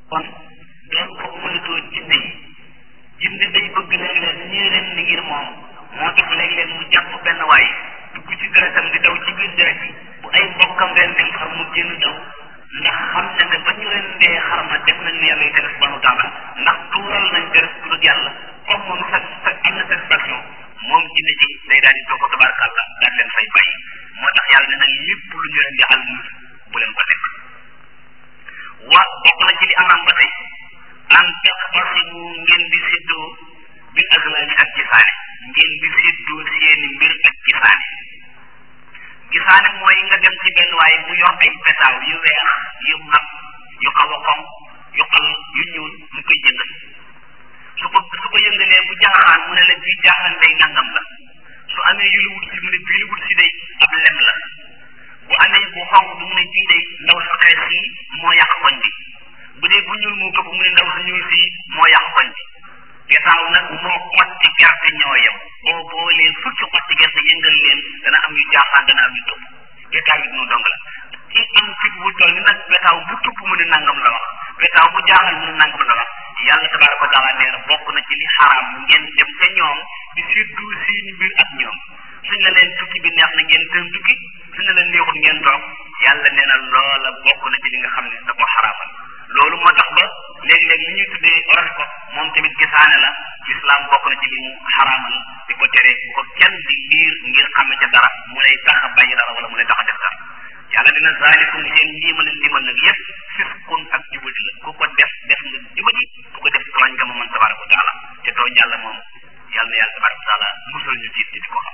kon doon ko moytoo jinne yi jinne day bëgg léeg-léeg ñii ren ni ngir moom moo tax léeg-léeg mu jàpp benn waay dugg ci deretam di daw ci biir deret yi bu ay mbokkam ren dem xar mu génn daw ndax xam na ne ba ñu ren dee xar ma def nañ lu yàlla yi tere subhanahu wa taala ndax tuural nañ deret ku dul yàlla comme moom sax am na satisfaction moom jinne ji day daal di toog ko tabarakàllah daal leen fay bàyyi moo tax yàlla ne nag lépp lu ñu leen di al bu leen ko lekk wa bokk na ci li amaan ba tey an taqtasimu ngeen di séddoo bil azlaami ak gisaane ngeen di séddoo seeni mbir ak gisaane gisaane mooy nga dem ci benn waaye bu yor ay petaaw yu weex yu mag yu xaw a xonq yu xal yu ñuul mu koy jëndal su ko su ko yëngalee bu jaaxaan mu ne la bii jaaxaan day nangam la su amee yu lu wut si mu ne bii lu wut si day ab lem la bu amee bu xonq bu mu ne bii day ndaw sa xees si moo yàq koñ bi bu dee bu ñuul mu këpp mu ne ndaw sa ñuul si moo yàq koñ bi gesaaw nag moo xotti gerte ñoo yem boo boolee fukki xotti gerte yëngal leen dana am yu jaaxaan dana am yu topp getaaw yi dunu dong la ki am fit bu toll ni nag betaaw bu tupp mu ne nangam la wax betaaw bu jaaxal mu ne nangam la wax yàlla tabaraka wa taala nee na bokk na ci li xaraam ngeen dem ca ñoom di séddu seeni mbir ak ñoom suñ la leen tukki bi neex na ngeen tëm tukki suñ la leen neexul ngeen toog yàlla nee na loola bokk na ci li nga xam ne da ko xaraamal loolu moo tax ba léeg-léeg li ñuy tuddee horoscope moom tamit gisaane la islam bokk na ci li mu xaraamal di ko tere bu ko kenn di liir ngir xame ca dara mu lay tax a bàyyi dara wala mu lay tax a def dara yàlla dina zaalikum seen liima leen limal nag yëpp fisqun ak jubati la ku ko def def nga jubati ku ko def tooñ nga ma man tabaraka wa taala te tooñ yàlla moom yàlla na yàlla tabaraka wa taala musal ñu tiit ci di ko xam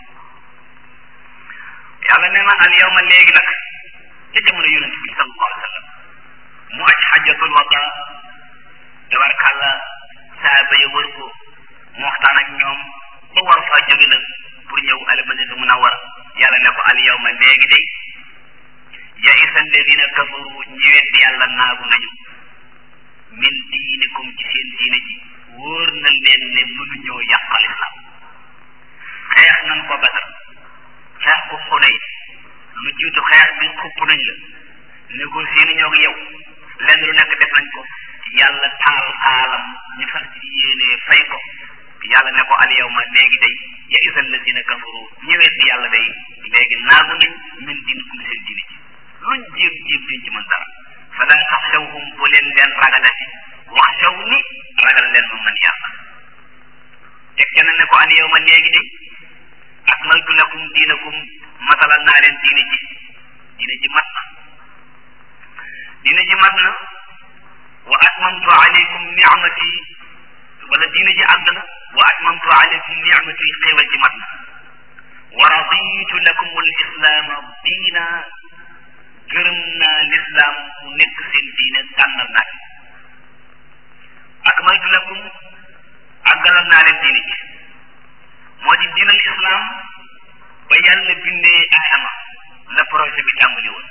yàlla nee na al yawma léegi nag ca jamono yonent bi sallallahu alayhi wa sallam mu aj xajjatul wada tabarkàlla saaba ya wër ko mu waxtaan ak ñoom ba war faa jóge nag pour ñëw al madinatu munawwara yàlla ne ko al yawma léegi day yaisa alladina kafaru ñi weddi yàlla naagu nañu min diinikum ci seen diine ji wóor na leen ne mënuñoo yàqal islam xeex nañ ko badar xeex ko xunay lu jiitu xeex bi xupp nañ la négocier nañoo ak yow lenn lu nekk def nañ ko yàlla taal xaalam ñu fas ci yéenee fay ko yàlla ne ko al yawma léegi day yaisa alladina kafaru ñi weddi yàlla day léegi naagu nañ min diinikum seen diine ji luñ jéem jéem duñ ci mën dara fala taxshawhum bu leen leen ragalati wax shaw ni ragal leen ma man yàlla teg ca na ne ko al yawma léegi de akmaltu lakum diinakum matalal naa leen diine ji diine ji mat na diine ji mat na wa atmamtu alaykum ni'mati wala diine ji àgg na wa atmamtu alaykum ni'mati xéewal ji mat na wa raditu lakum al islaama diina gërëm naa lislaam mu nekk seen diine tànnal naa ci akmaltu lakum àggalal naa leen diine ji moo di diinal islaam ba yàlla bindee Adama la projet bi tàmbali woon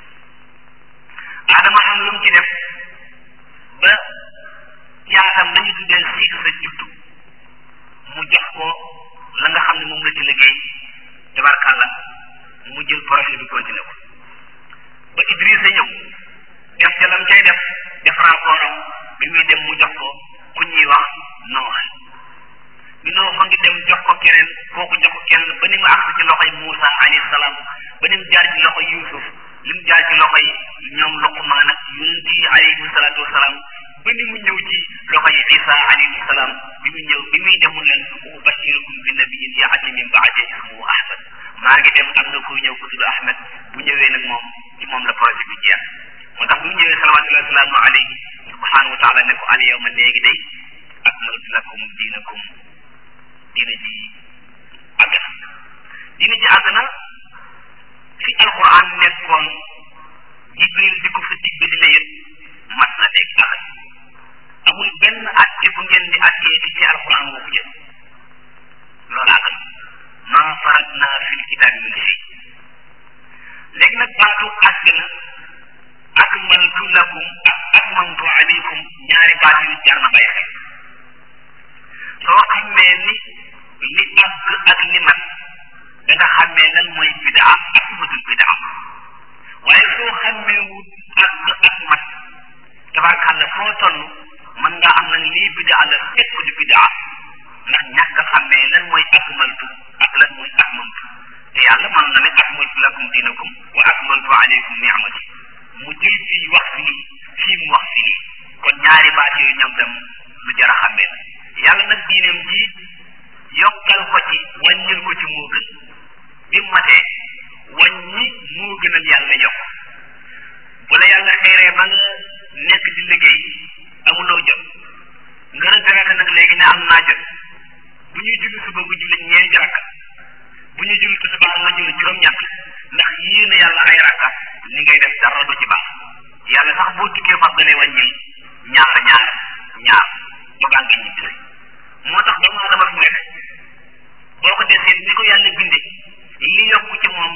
Adama xam lu mu ci def ba caatam dañu tuddee siix sa juddu mu jox ko la nga xam ne moom la ci liggéey tabarkàlla mu jël projet bi continué ko ba Idrissa ñëw def ca lam cay def def rapport am bi muy dem mu jox ko ku ñuy wax noox bi noox ngi dem jox ko keneen kooku jox ko keneen ba ni mu àgg ci loxoy Moussa alayhi salaam ba ni mu jaar ci loxoy Youssouf li mu jaar ci loxoy ñoom Luqmaan ak yonent yi alayhi salaatu wasalaam ba ni mu ñëw ci loxoy Isa alayhi salaam bi mu ñëw bi muy dem mu leen ubashirukum bi nabiyyin ya'ti min ba'di ismuhu Ahmad maa ngi dem am na ku ñëw ku tudd Ahmed bu ñëwee nag moom ci moom la projet bi jeex moo tax bu mu ñëwee salawatullahi wasalaamu alayhi subhanahu wa taala ne ko al yawma léegi day akmaltu lakum diinakum diina ji àgg na diina ji àgg na fi alquran nekkoon jibril di ko fa digg di la yëpp mat na dégg tax amul benn atte bu ngeen di attee di ci alquran moo ko jël loolu àgg na maa faratna fil kitaabi min shay léegi nag baatu àgg na akmaltu lakum ak atmamtu alaykum ñaari baat yu jar na bàyyi xel soo xamee ni li àgg ak li mat da nga xamee lan mooy bidaa ak matul bidaa waaye soo xamee wut àgg ak mat tabarkàlla yàlla foo toll mën nga am nag lii bidaa la fekk du bidaa ndax ñàkk a xàmmee lan mooy akmaltu ak lan mooy atmamtu te yàlla mën na ne akmaltu lakum dinakum wa akmaltu alaykum ni'mati mu jël fii wax fii fii mu wax fii kon ñaari baat yooyu ñoom tam lu jar a xàmmee la yàlla nag diineem ji yokkal ko ci wàññil ko ci moo gën bi mu matee wàññi moo gënal yàlla yokk bu la yàlla xeeree ba nga nekk di liggéey amuloo jot nga retraité nag léegi ne am naa jot bu ñuy julli suba bu julli ñeenti rakka bu ñuy julli tisbaar nga julli juróom-ñett ndax yéene yàlla ay rakka li ngay def dara du ci baax yàlla sax boo tukkee fas da lay wàññil ñaar ñaar ñaar ba baa nga ñibbi moo tax doomu aadama fi nekk boo ko desee ni ko yàlla bindee li yokku ci moom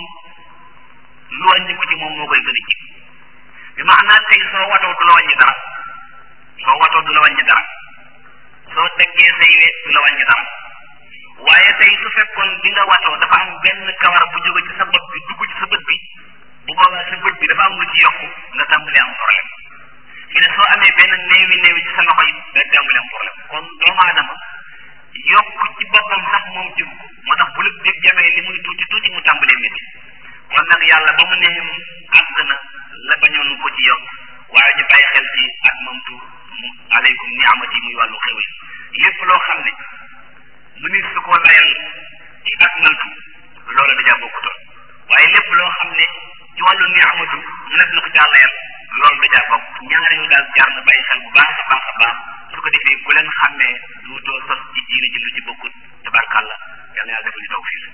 lu wàññi ko ci moom moo koy gën a ji bi maanaam tey soo watoo du la wàññi dara soo watoo du la wàññi dara soo teggee say we du la wàññi dara waaye tey su fekkoon bi nga watoo dafa am benn kawar bu jóge ci sa bopp bi dugg ci sa bët bi bu boobaa sa bët bi dafa am lu ci yokku nga tàmbali am problème fi ne soo amee benn néewi néewi ci sa loxo yi nga tàmbali am problème kon doomu aadama yokk ci boppam sax moom jëm ko moo tax bu la dégg jamee li muy tuuti tuuti mu tàmbalee métti kon nag yàlla ba mu nee àgg na la bañoon ko ci yokk waaye ñu bàyyi xel ci ak mamtu aleykum ni amati muy wàllu xewal lépp loo xam ne mu nit su ko layal ci ak maltu loola dajaa bokkutoon waaye lépp loo xam ne ci wàllu ni amatu mu nekk na ko caa layal loolu dajaa bokk ñaari yu daal jaar na bàyyi xel bu baax a baax a baax su ko defee ku leen xàmmee du doo sos ci diine ji lu ci bokkut tabarkàlla yàlla yàlla defal ñu taw fii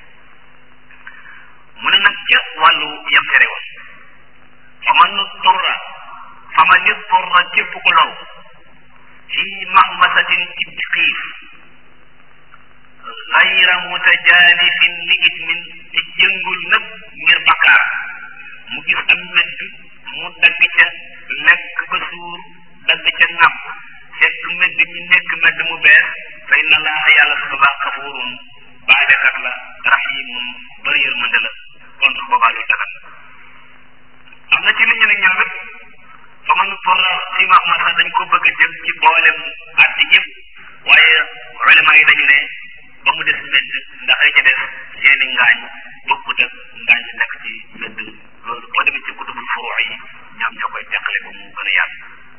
mu ne nag ca wàllu yam tere woon fa man turra fa man turra képp ko low fii mahmasatin ci xiif gayra mutajanifin li ismin te jëngul nëpp ngir bakkaar mu gis am medd mu dagg ca lekk ba suur dagg ca ŋàpp fekk medd mi nekk medd mu bees fa inna allaha yàlla su baax xafuurun baalekat la rahimun bari yërmande la kon su boobaa lu dagan am na ci li ñu ne ñoom it fa man turra fi mahmasa dañ ko bëgg a jël ci boolem àtte yëpp waaye ulama yi dañu ne ba mu des medd ndax ay ca des seeni ngaañ bokkut ak ngaañ si nekk ci medd loolu boo demee ci kutubul furuu yi ñoom ñoo koy teqale ba mu gën a yaatu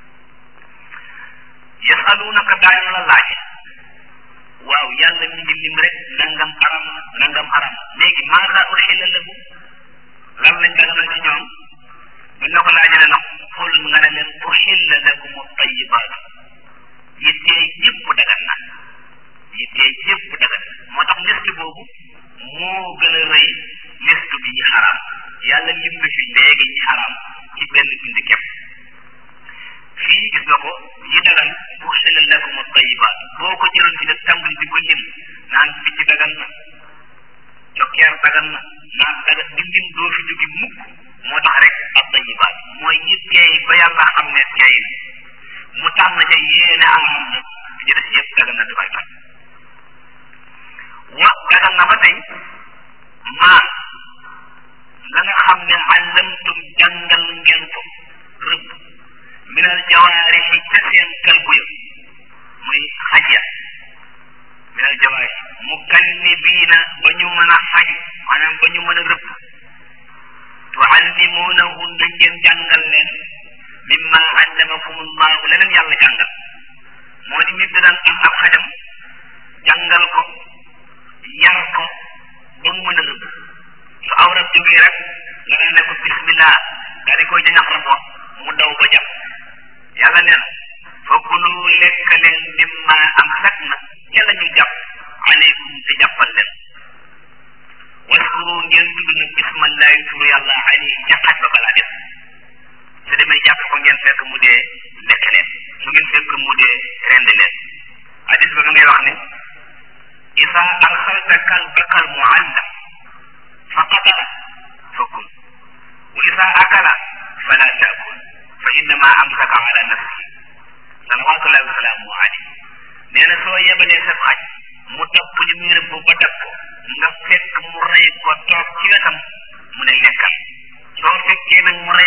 yasalunaka daañu la laaj waaw yàlla mi ngi lim rek nangam aram nangam aram léegi maasa uxilla lahu lan lañ daganal ci ñoom buñ la ko laajee nag xul nga ne leen uxilla lakum tayibaatu yittee yëpp dagan na yittee yëpp dagan moo tax liste boobu moo gën a rëy liste bi ñi xaraam yàlla lim na fi léegi ñi xaraam ci benn bind képp fii gis nga ko yi dagan uxilla lakum tayibaat boo ko jëloon fi def tàmbali di ko lim naan picc dagan na cokkeer dagan na naan dagan di lim doo fi jógi mukk moo tax rek ab tayibaat mooy yi teey ba yàlla xam ne teey na mu tànn ca yéene am na ci des yëpp dagan na dafay tax wa dagan na ba tey maa la nga xam ne àllamtum jàngal ngeen ko rëbb minal jawaarixi ca seen kalbu ya muy xaj ya minal jawaarix mukannibiina ba ñu mën a xaju maanaam ba ñu mën a rëbb tuallimuunahunna ngeen jàngal leen mimma allamakum allahu la leen yàlla jàngal moo di nit da daan am ab xajam jàngal ko yar ko ba mu mën a rëbb su aw rab jógee rek nga daan ne ko bismillah daa di koy jañax rabo mu daw ba jàpp yàlla nee na fa kulu lekk leen mimma am sag na ca la ñu jàpp aleykum te jàppal leen waskuru ngeen tudd nag bismallahi turu yàlla ali ca xaj ba balaa def su demee jàpp ko ngeen fekk mu dee lekk leen su ngeen fekk mu dee rendi leen hadis ba ma ngay wax ne isa arsalta kalbaka al muallam fa qatala fa kul wa isa akala fala taakul fa innama amsaka ala nafsi salawatullahi wa salaamu alayhi nee na soo yebalee sa xaj mu topp li muy rëbb ba dab ko nga fekk mu rey ko toog ci wetam mu ne lekkal soo fekkee nag mu rey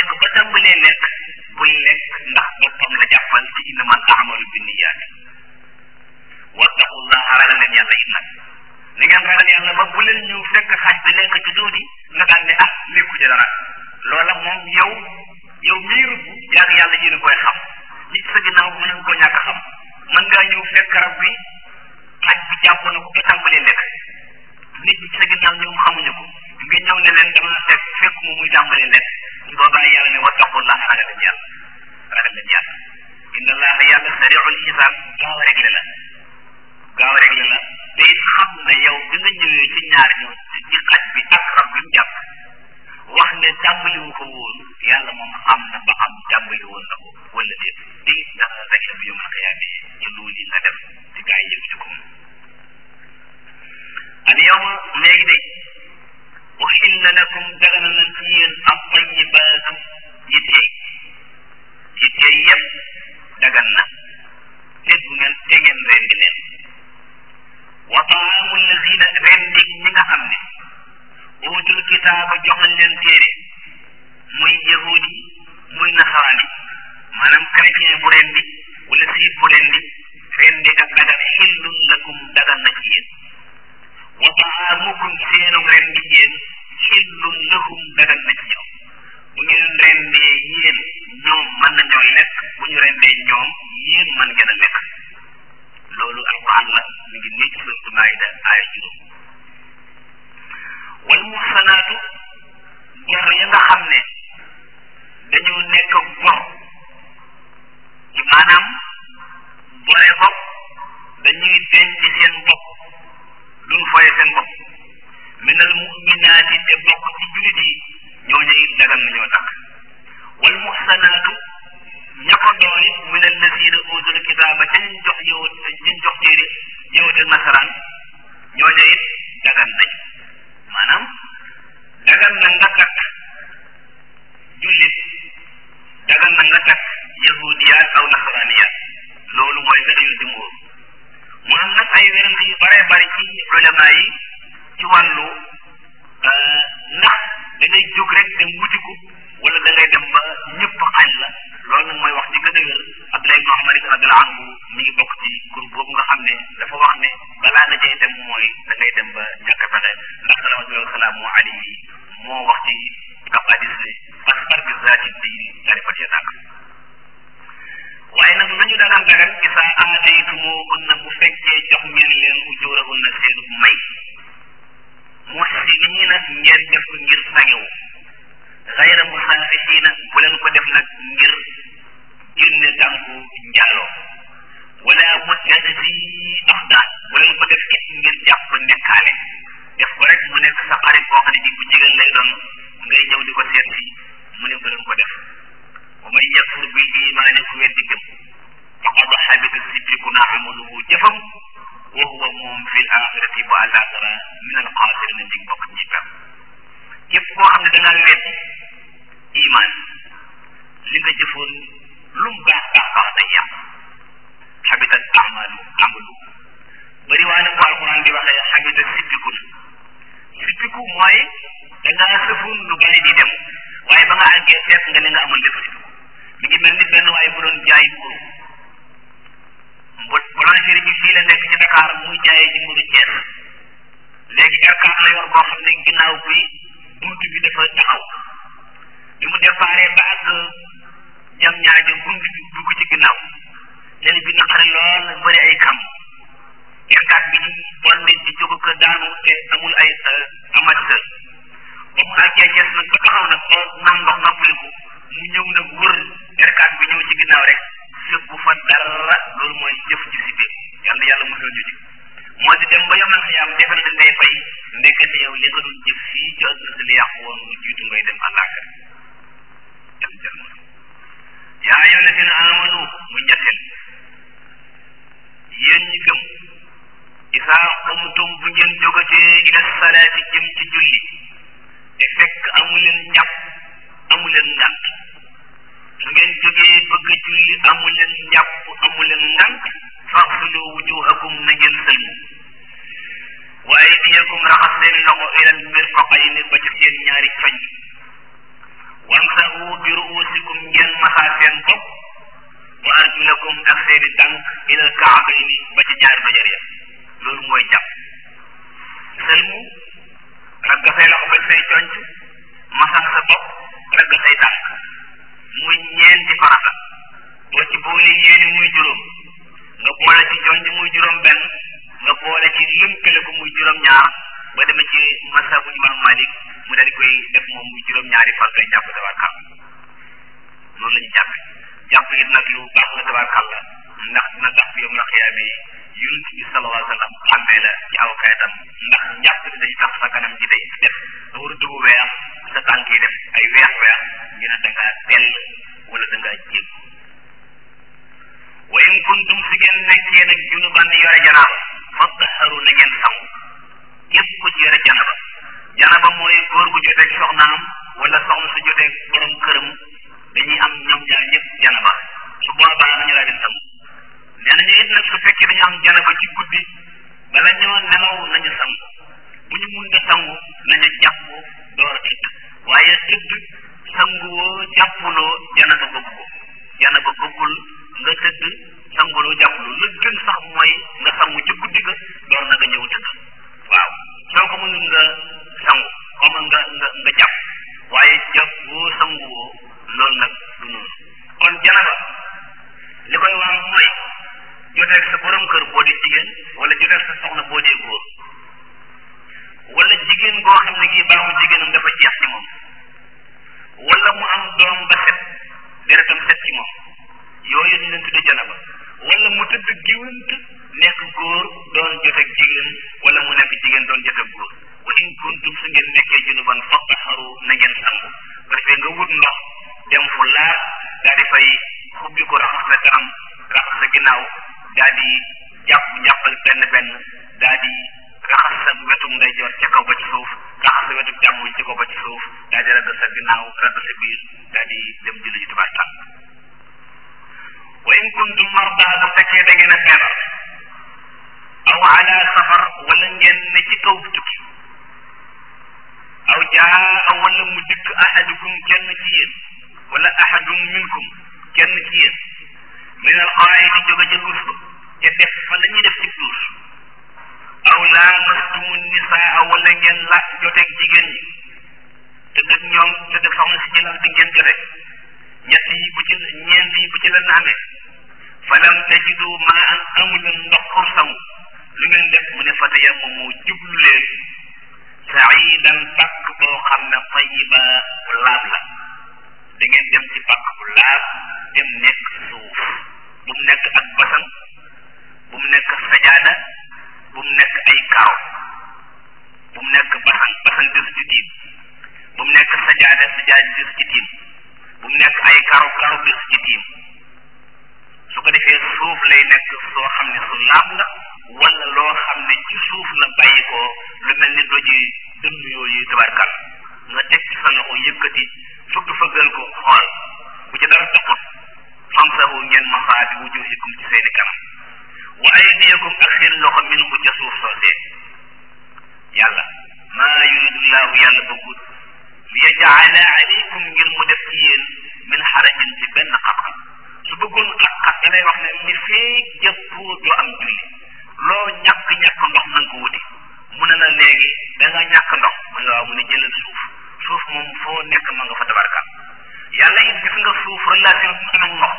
yaa ngi yàlla yéen a koy xam li ci sa ginnaaw mën nga ko ñàkk a xam mën ngaa ñëw fekk rab bi xaj bi jàpp na ko ba tàmbalee lekk nit ñi ci sa ginnaaw ñoom xamuñu ko nga ñëw ne leen dama fekk fekk mu muy tàmbalee lekk su boobaa yàlla ne wattaqullah ragal leen yàlla ragal leen yàlla inna allaha yàlla sariul xisaab gaaw a réglé la gaaw a réglé la te it xam ne yow bi nga ñëwee ci ñaar ñu ci xaj bi ak rab bi mu jàpp wax ne tàmbaliwu ko woon yàlla moom xam na ba xam tàmbali woon na ko wala déet te it dana réglé bu yomal xiyaame ci loolu yi nga def ci gaa yi yëgu ci ko moom al yawma léegi de uxilla lakum dagana na ci yéen ab tayibaatu yi teey yi teey yëpp dagan na te bu ngeen te ngeen rendi leen wa taamu lazina rendi ñi nga xam ne uutul kitaaba jox nañ leen téere muy yahudi muy nasarani maanaam chrétien bu rendi wala siit bu rendi rendi ak dagan xillun lakum dagan na ci yéen wa taamukum seenu rendi yéen xillun lahum dagan na ci ñoom bu ngeen rendee yéen ñoom mën nañoo lekk bu ñu rendee ñoom yéen mën ngeen a lekk loolu alquran la mi ngi nii ci suratu maayida aaya juróom wal muhsanaatu gor ya nga xam ne dañoo nekk gor ci maanaam gore bopp dañuy denc seen bopp duñ foye seen bopp minal muminaati te bokk ci julit yi ñooñu it dagan nañoo takk wal muhsanaatu ña ko doon it min allazina utul kitaaba ca ñu jox yow ñu jox téere yow te nasaraan ñooñu it dagan nañ maanaam dagan na nga takk jullit dagan na nga takk yahudiyaat aw nasaraaniyaat loolu mooy rëyul jumhur mu am nag ay wérante yu bare bari ci ulama yi ci wàllu ndax da ngay jóg rek dem wuti ko wala da ngay dem ba ñëpp xañ la loolu nag mooy wax ci gën a wér Abdullah ibn Umar radiyallahu anhu mi ngi bokk ci groupe boobu nga xam ne dafa wax ne balaa nga cay dem mooy da ngay dem ba ñàkk pexe ndax rahmatullahi salaamu alayhi moo wax ci ab hadis ne fasfar bi zaati diin tarifat ya tàkk waaye nag nañu dagan dagan isa aataytumuhunna bu fekkee jox ngeen leen ujurahunna seenu may muhsiniina ngeen def ko ngir sangewu xayra musaafixiina bu leen ko def nag ngir génne tànku njaaloo wala muttaxisi axdaan bu leen ko def it ngir jàpp nekkaale def ko rek mu nekk sa xarit boo xam ne di bu jigéen lay doon ngay ñëw di ko seet si mu ne bu leen ko def wa man yakfur bil imaani ku weddi gëm faqad xabita sippiku na amaluhu jëfam wa huwa moom fi l axirati bu àllaaxira min al xaasirina di bokk ñi pem képp koo xam ne da ngaa weddi iman li nga jëfoon lu mu baax baax baax day yàq xabitat amalu amalu bëri waa ne ko alquran di waxee xabita sippiku na sippiku mooy da ngaa sëfoon lu bari di dem waaye ba nga àggee fekk nga ne nga amoon lépp sippiku mi ngi mel ni benn waaye bu doon jaay mburu mbo boulangerie bi fii la nekk ci Dakar muy jaayee ci mburu Thiès léegi R4 la yor boo xam ne ginnaaw bi bunt bi dafa taxaw bi mu déparé ba àgg jam ñaajo bunt bi dugg ci ginnaaw léegi bi naqare lool bëri ay kam R4 bi di bon nit di jóg ko daanu te amul ay amateur ba mu àggee Thiès nag ba taxaw nag ba naan ndox noppaliku mu ñëw nag wër R4 bi ñëw ci ginnaaw rek fekku fa dara loolu mooy jëf ji si biir yàlla yàlla mosal ñu ci moo di dem ba yomal xiyaam defal dañ lay fay ndekete yow li nga doon jëf fii ci àdduna si li yàqu woon lu jiitu ngay dem àllaaxira yàlla jël ma yaa ayyuha alladina amanu mu ñetteel yéen ñi gëm isaa qumtum bu ngeen jógatee ila salaati jëm ci julli te fekk amu leen njàpp amu leen ngànt su ngeen jógee bëgg a julli amu leen njàpp amu leen ngànt faxsulu wujuhakum na ngeen sëlmu wa aydiyakum raxas seen loxo ilal mirfaqayni ba ci seen ñaari coñ wamsahu bi ruusikum ngeen masaa seen bopp wa arjulakum ak seeni tànk ilal kaabayni ba ci ñaari bajar ya loolu mooy jàpp sëlmu ragga say loxo ba say conc masaa sa bopp ragga say tànk muy ñeenti farata juróom nga boole ci jonj muy juróom benn nga boole ci lënkale ko muy juróom ñaar ba demee ci masabu imam malik mu daal di koy def moom muy juróom ñaari fan ngay jàpp tabarkal noonu la ñu jàpp jàpp it nag lu baax la tabarkal la ndax dina tax fi yom na xiyaame yi yonent bi sallallahu alayhi wa sallam xàmmee la ci aw kayitam ndax njàpp bi day tax sa kanam ji day def nga war a dugg weex sa tànk yi def ay weex weex ñu ne da ngaa tell wala da ngaa jéem wa in kuntum si ngeen nekkee nag junuban yore janaaba fattaharu na ngeen sangu képp ku ci yore janaba janaba mooy góor gu joteeg soxnaam wala soxna su joteeg borom këram dañuy am ñoom ñaar ñëpp janaba su boobaa nañu laa di sangu nee nañu it nag su fekkee dañu am janaba ci guddi bala ñoo nelaw nañu sangu bu ñu mun a sangu nañu jàpp door a tëdd waaye tëdd sanguwoo jàppuloo janaba bëgg ko janaba bëggul nga tëdd sanguloo jàppuloo la gën sax mooy nga sangu ci guddi ga door na nga ñëw tëdd waaw soo ko mënul nga sangu comme nga nga nga jàpp waaye jàppoo sanguwoo loolu nag du noonu kon janaba li koy waral mooy joteeg sa borom kër boo di jigéen wala joteeg sa soxna boo dee góor wala jigéen goo xam ne gii baaxu jigéenam dafa jeex ci moom wala mu am doom ba set deretam set ci moom yooyu ñu leen tudde janaba wala mu tëdd géwant nekk góor doon joteeg jigéen wala mu nekk jigéen doon joteeg góor wa in kuntum su ngeen nekkee junuban fattaharu na ngeen sangu ko defee nga wut ndox dem fu laar daa di fay xubbi ko raxas sa kanam raxas sa ginnaaw daa di jàpp jàppal benn benn daa di raxas sa wetu ndeyjoor ca kaw ba ci suuf raxas sa wetu càmmoñ ca kaw ba ci suuf daa di ragg sa ginnaaw ragg sa biir daa di dem julli ji tubaab tànk wa in kuntum marda bu fekkee da ngeen a feebar aw ala safar wala ngeen ne ci kaw tukki aw jaa wala mu dikk ahadukum kenn ci yéen wala ahadun minkum kenn ci yéen min al qaayidi jóge ca duus ba te def fa la ñuy def ci duus aw laamastumu nisaa wala ngeen la joteeg jigéen ñi te dëgg ñoom te dëgg soxna si jëlal di ngeen jote ñett yi bu ci ñeent yi bu ci la naamee falam tajidu maa an amuleen ndox pour sangu lu ngeen def mu ne fa tayammamu jublu leen saidan pàkk boo xam ne tayiba bu laab la da ngeen dem ci pàkk bu laab dem nekk suuf bu mu nekk ak basan bu mu nekk sajaada bu mu nekk ay kaaw bu mu nekk basan basan des ci tiim bu mu nekk sajaada sajaada des ci tiim bu mu nekk ay kaaw kaaw des ci tiim su ko defee suuf lay nekk soo xam ne su laab la wala loo xam ne ci suuf la bàyyi ko lu mel ni doji dënn yooyu tabarkal nga teg ci sa loxo yëkkati fëgg fëggal ko xool bu ci dara taxut famsahu ngeen masaa bi wujuhikum ci seeni kanam wa aydiyakum ak seen loxo minhu ca suuf soosee yàlla maa yuridullahu yàlla bëggut li yajaala alaykum ngir mu def ci yéen min xarajin ci benn xam-xam su bëggoon xat-xat da lay wax ne li fee jëppoo doo am julli loo ñàkk-ñàkk ndox na nga ko wuti mu ne la léegi da nga ñàkk ndox mu ne waaw mu ne jëlal suuf suuf moom foo nekk ma nga fa tabarkal yàlla it gis nga suuf relation bi mu am ndox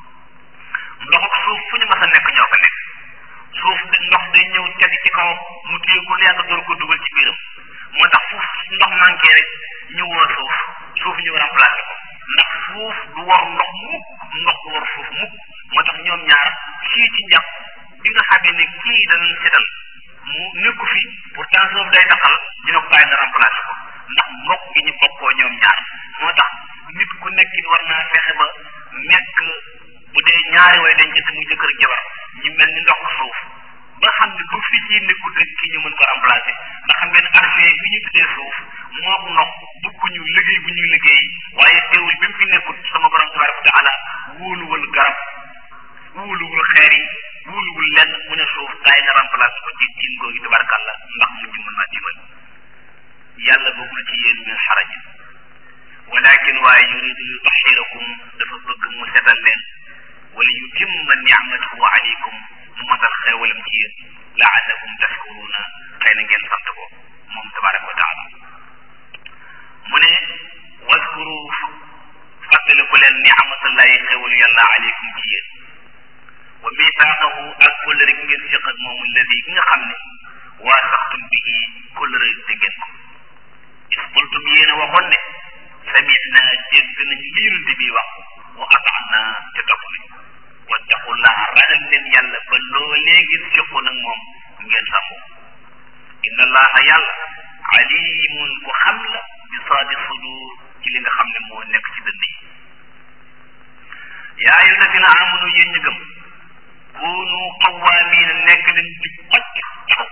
ndox ak suuf fu ñu mas a nekk ñoo fa nekk suuf de ndox day ñëw teg ci kaw mu téye ko lu yàgg door ko dugal ci biiram moo tax fu ndox manqué rek ñu woo suuf suuf ñu remplacé ko ndax suuf du war ndox mukk ndox du war suuf mukk moo tax ñoom ñaar fii ci njàpp bi nga xamee ne kii danañ setal mu nekku fi pourtant suuf day taxal ñu ne ko bàyyi nga remplacé ko ndax mbokk gi ñu bokkoo ñoom ñaar moo tax nit ku nekk war naa fexe ba nekk bu dee ñaari way dañ jënd mu jëkkër jabar ñu mel ni ndox suuf ba xam ne bu fi ci nekkul rek ki ñu mën ko remplacer ndax xam ngeen argent bi ñu tuddee suuf mook ndox bukkuñu liggéey bu ñuy liggéey waaye teewul bi mu fi nekkul sama borom tabaraka wa taala wóoluwul garab wóoluwul xeer yi wóoluwul lenn mu ne suuf kaay nga remplacer ko ci tiim googu tabarakàllah ndax mu ñu mën naa dimbal yàlla bëggul ci yéen min xaraj walakin waaye yuridu yutahirakum dafa bëgg mu setal leen wala yutimma ni'matahu alaykum mu matal xeewalam ci yéen laallakum tashkuruna xëy na ngeen sant ko moom tabaraka wa taala mu ne waskuru fàttaliku leen ni'matallahi xeewalu yàlla alaykum ci yéen wa misaaqahu ak kóllëre gi ngeen séq ak moom alladi gi nga xam ne waasaxtum bihi kóllëre di ngeen ko is qultum yéen a waxoon ne samina dégg nañ li yonent bi wax wa ataana te topp nañ wattaqullaha ragal leen yàlla ba loolee ngeen séqoon ak moom ngeen sàmmo inna allaha yàlla alimun ku xam la bi saadi sudur ci li nga xam ne moo nekk ci dënn yi yaa ayu ladina amanu yéen ñu gëm kunu qawamina nekk leen di xocc taxaw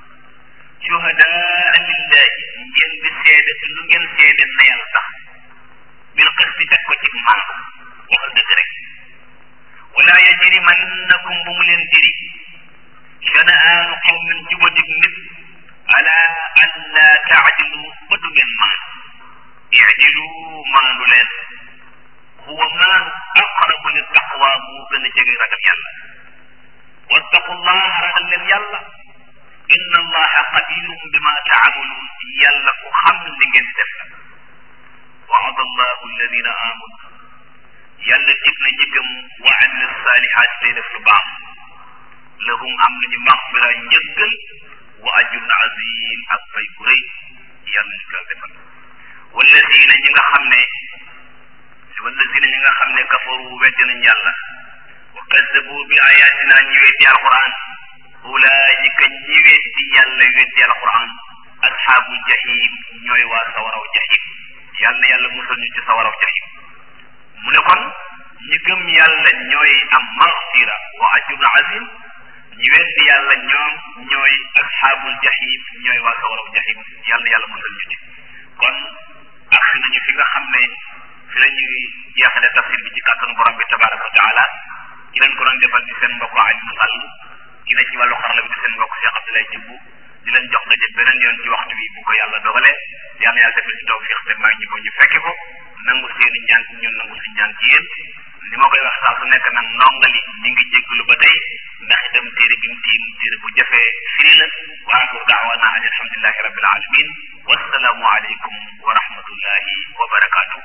shuhadaa lillahi ngeen di seede lu ngeen seede na yàlla tax bil qisti teg ko ci màndu waxal dëgg rek wala yajrimannakum bu mu leen tiri shana'aanu qawmin jubatig nit ala an la taadilu ba du ngeen maandu idilu maandu leen huwa maandu aqrabu li taqwa moo gën a jege ragal yàlla wattaqullah ragal leen yàlla inna allaha qadirun bima taamaluun yàlla ku xam li ngeen def la waada allahu alladina amanu yàlla dig na ñi gëm wa amila salihat tey def lu baax lahum am nañu maxfira njëggal wa ajrun azim ak fay bu rëy yàlla ñu ko defal walladina ñi nga xam ne walladina ñi nga xam ne kafaru weddi nañ yàlla wa kazzabu bi ayatina ñi weddi alquran ulaayika ñi weddi yàlla weddi alquran asxaabu jahim ñooy waa sawaraw jahim yàlla na yàlla musal ñu ci sawaraw jahim mu ne kon ñi gëm yàlla ñooy am maxfira wa ajrun azim ñi weddi yàlla ñoom ñooy asxaabul jahim ñooy waa sawaraw jahim yàlla na yàlla musal ñu ci kon agsi nañu fi nga xam ne fi la ñu jeexale tafsir bi ci kàttanu borom bi tabaraka wa taala ki leen ko doon defal di seen mbokk Aliou Sall ki ne ci wàllu xarala bi di seen mbokk Cheikh Abdoulaye Thioub di leen jox daje beneen yoon ci waxtu bi bu ko yàlla dogalee yàlla yàlla defal ci tawfiq te may ñu ko ñu fekke ko nangu seeni ñaan ci ñun nangu suñu ñaan ci yéen li ma koy wax saa su nekk nag ndongali ñi ngi jégglu ba tey ndax itam téere bi mu tiim téere bu jafee firi la wa axiru daawana an alhamdulilahi rabbil alamin wassalaamu aleykum wa rahmatullahi wa barakatuh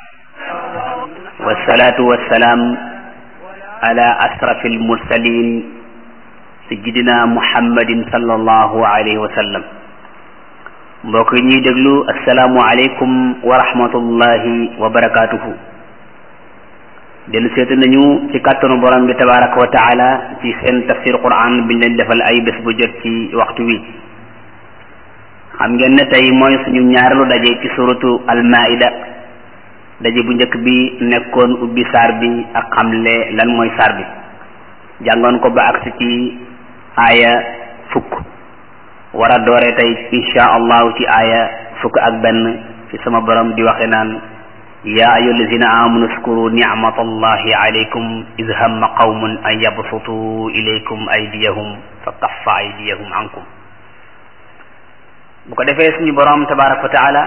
والصلاة والسلام على أشرف المرسلين سيدنا محمد صلى الله عليه وسلم mbokk yi ñuy déglu asalaamu aleykum wa rahmatullahi wa barakatuhu dellu seetu nañu ci kàttanu borom bi tabaraka wa taala ci seen tafsir quran biñ leen defal ay bés bu jot ci waxtu wi xam ngeen ne tey mooy suñu ñaareelu daje ci suratu almaida daje bu njëkk bi nekkoon ubbi saar bi ak xamle lan mooy saar bi jàngoon ko ba agsi ci aaya fukk war a doore tey insha allahu ci aaya fukk ak benn fi sama borom di waxe naan ya ayu allazina amanu skuru nicmat allahi alaykum id hamma qawmun an yabsutu ilaykum aydiyahum fa kaffa aydiyahum ankum bu ko defee suñu borom tabaraka wa taala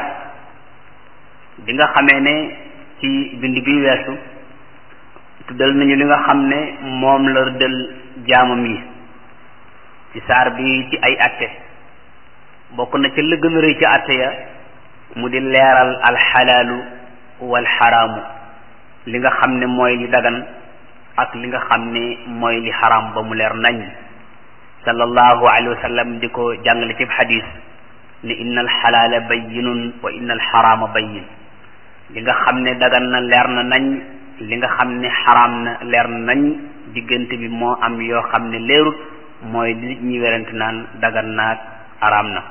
bi nga xamee ne ci bind bi weesu tuddal nañu li nga xam ne moom la rëddal jaamam yi ci saar bi ci ay atte bokk na ca la gën a rëy ca atte ya mu di leeral alxalaalu wal xaraamu li nga xam ne mooy li dagan ak li nga xam ne mooy li xaraam ba mu leer nañ sallallahu alayhi wa sallam di ko jàngale ci xadis ne inna alxalaala bayyinun wa inna alxaraama bayyin li nga xam ne dagan na leer na nañ li nga xam ne xaraam na leer na nañ diggante bi moo am yoo xam ne leerut mooy li nit ñi werante naan dagan naag araam na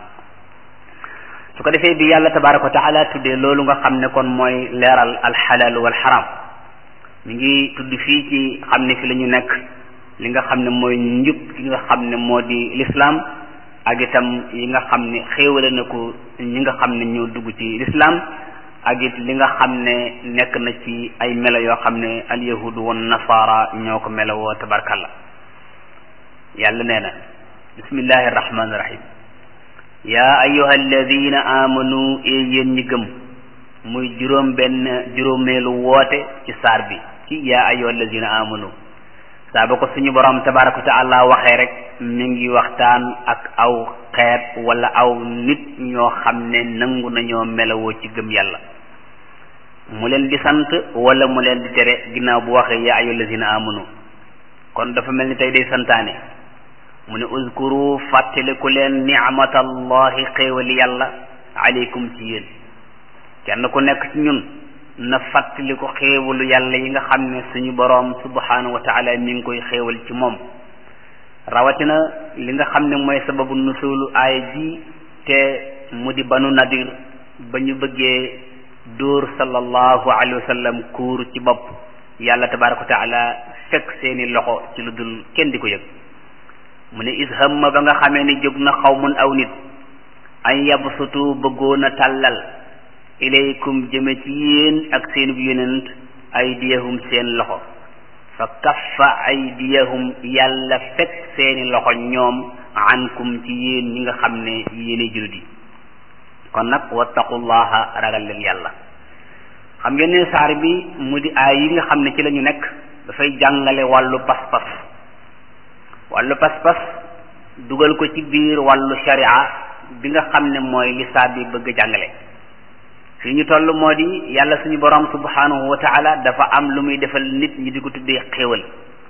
su ko defee bi yàlla tabaraka wa taala tuddee loolu nga xam ne kon mooy leeral alxalaal wal xaraam mi ngi tudd fii ci xam ne fi la ñu nekk li nga xam ne mooy njub li nga xam ne moo di lislaam ak itam yi nga xam ne xéewale na ko ñi nga xam ne ñoo dugg ci lislaam ak it li nga xam ne nekk na ci ay melo yoo xam ne alyahudu wan nasaara ñoo ko melo woo tabarkalla yàlla nee na bismillahi arrahmani irrahim yaa ayuha alladina amanu ee yéen ñi gëm muy juróom benn juróomeelu woote ci saar bi ci yaa ayuha alladina amanu saa ba ko suñu borom tabaraka wa taala waxee rek mi ngi waxtaan ak aw xeet wala aw nit ñoo xam ne nangu nañoo melawoo ci gëm yàlla mu leen di sant wala mu leen di tere ginnaaw bu waxee yaa ayyuhal lazina amanu kon dafa mel ni tey day santaane mu ne uzkuru fàttaliku leen ni'matallahi xéewali yàlla aleykum ci yéen kenn ku nekk ci ñun na fàttaliku xéewalu yàlla yi nga xam ne suñu boroom subhanahu wa taala mi ngi koy xéewal ci moom rawatina li nga xam ne mooy sababu nusulu aaya ji te mu di banu nadir ba ñu bëggee dóor sallallahu alayhi wa sallam kuur ci bopp yàlla tabaraka wa taala fekk seeni loxo ci lu dul kenn di ko yëg mu ne is hamma ba nga xamee ni jóg na xawmun aw nit an yabsutu bëggoon a tàllal ilaykum jëme ci yéen ak seen bu yonent aydiyahum seen loxo fa kaffa aydiyahum yàlla fekk seeni loxo ñoom ankum ci yéen ñi nga xam ne yéene jullit yi kon nag wattaqullaha ragal leen yàlla xam ngeen ne saar bi mu di aay yi nga xam ne ci la ñu nekk dafay jàngale wàllu pas-pas wàllu pas-pas dugal ko ci biir wàllu sharia bi nga xam ne mooy li saar bi bëgg a jàngale fi ñu toll moo di yàlla suñu borom subhanahu wa taala dafa am lu muy defal nit ñi di ko tuddee xéewal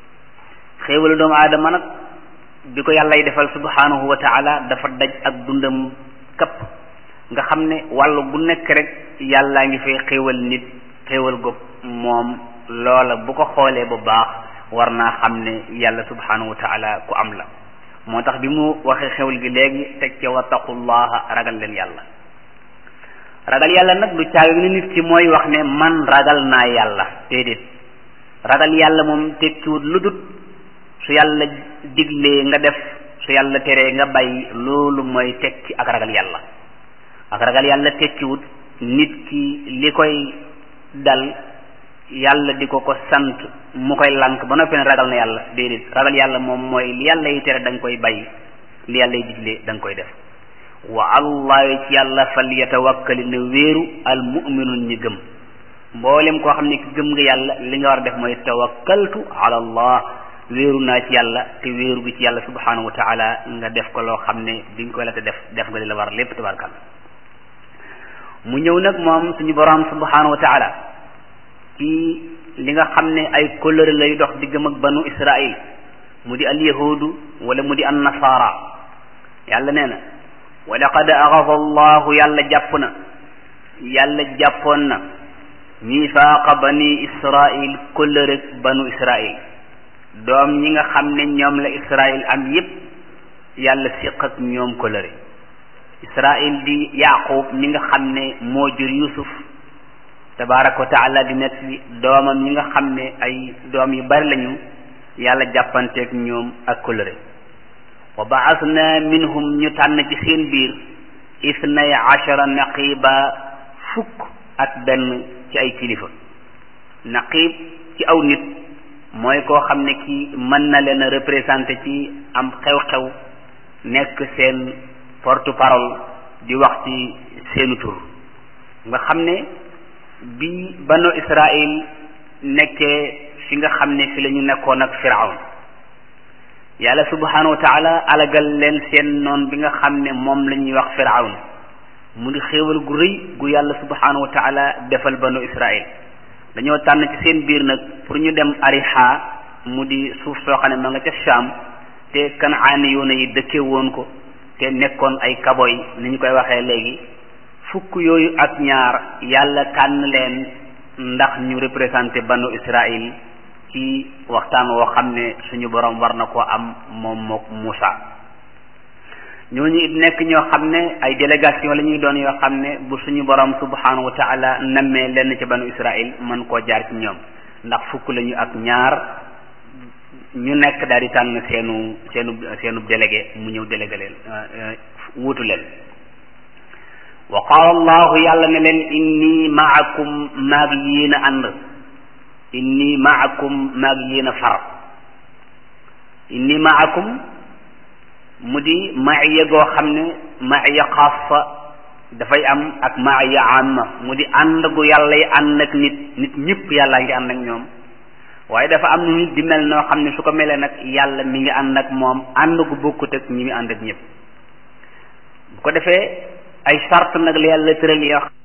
xéewalu doomu aadama nag bi ko yàllay defal subhanahu wa taala dafa daj ak dundam kapp nga xam ne wàllu bu nekk rek yàllaa ngi fay xéewal nit xéewal goog moom loola bu ko xoolee bu baax war naa xam ne yàlla subhanahu wa taala ku am la moo tax bi mu waxee xéewal gi léegi teg ca wattaqullaha ragal leen yàlla ragal yàlla nag du caaga ni nit ki mooy wax ne man ragal naa yàlla déedéet ragal yàlla moom tekkiwut lu dut su yàlla diglee nga def su yàlla teree nga bàyyi loolu mooy tekki ak ragal yàlla ak ragal yàlla tekkiwut nit ki li koy dal yàlla di ko ko sant mu koy lank ba noppi ne ragal na yàlla déedéet ragal yàlla moom mooy li yàlla yi tere da nga koy bàyyi li yàlla yi diglee da nga koy def wa allah ci yàlla fal yatawakkali ne wéeru al muminun ñi gëm mboolem koo xam ne ki gëm nga yàlla li nga war a def mooy tawakkaltu ala allah wéeru naa ci yàlla te wéeru bi ci yàlla subhanahu wa taala nga def ko loo xam ne bi nga koy la te def def nga li la war lépp tabarkal mu ñëw nag moom suñu borom subhanahu wa taala ci li nga xam ne ay kóllëre lay dox diggam ak banu israil mu di al yahudu wala mu di an nasara yàlla nee na wa laqad axafa allahu yàlla jàpp na yàlla jàppoon na mifaaqa bani israil kóllëre banu israil doom ñi nga xam ne ñoom la israil am yépp yàlla siq ak ñoom kóllëre israil di yaqub mi nga xam ne moo jur yusuf tabaraka wa taala di net li doomam ñi nga xam ne ay doom yu bari lañu yàlla jàppanteeg ñoom ak kóllëre wa baasna minhum ñu tànn ci seen biir isnay achara naqiba fukk ak benn ci ay kilifa naqib ci aw nit mooy koo xam ne ki mën na leen a représenté ci am xew-xew nekk seen porte parole di wax ci seenu tur nga xam ne bi banu israil nekkee fi nga xam ne fi la ñu nekkoon ak firawn yàlla subhanahu wa taala alagal leen seen noon bi nga xam ne moom la ñuy wax firawn mu di xéewal gu rëy gu yàlla subhanahu wa taala defal banu israil dañoo tànn ci seen biir nag pour ñu dem ariha mu di suuf soo xam ne ma nga ca Sham te kanaani yoona yi dëkke woon ko te nekkoon ay kaboy ni ñu koy waxee léegi fukk yooyu ak ñaar yàlla tànn leen ndax ñu représenté banu israil ci waxtaan woo xam ne suñu borom war na koo am moom mook Muusa ñooñu it nekk ñoo xam ne ay délégation la ñuy doon yoo xam ne bu suñu borom subhanahu wa taala nammee lenn ci banu israil mën koo jaar ci ñoom ndax fukk lañu ak ñaar ñu nekk daal di tànn seenu seenu seenu délégué mu ñëw délégué leen wuutu leen wa qaala allahu yàlla ne leen inni maakum maag yéen a ànd inni maakum maag yéen a far inni maakum mu di maaya goo xam ne maaya xaasa dafay am ak maaya amma mu di ànd gu yàlla yi ànd ak nit nit ñëpp yàllaa ngi ànd ak ñoom waaye dafa am nit di mel noo xam ne su ko melee nag yàlla mi ngi ànd ak moom ànd gu bokkut ak ñi mi ànd ak ñëpp bu ko defee ay sart nag la yàlla tëral yoo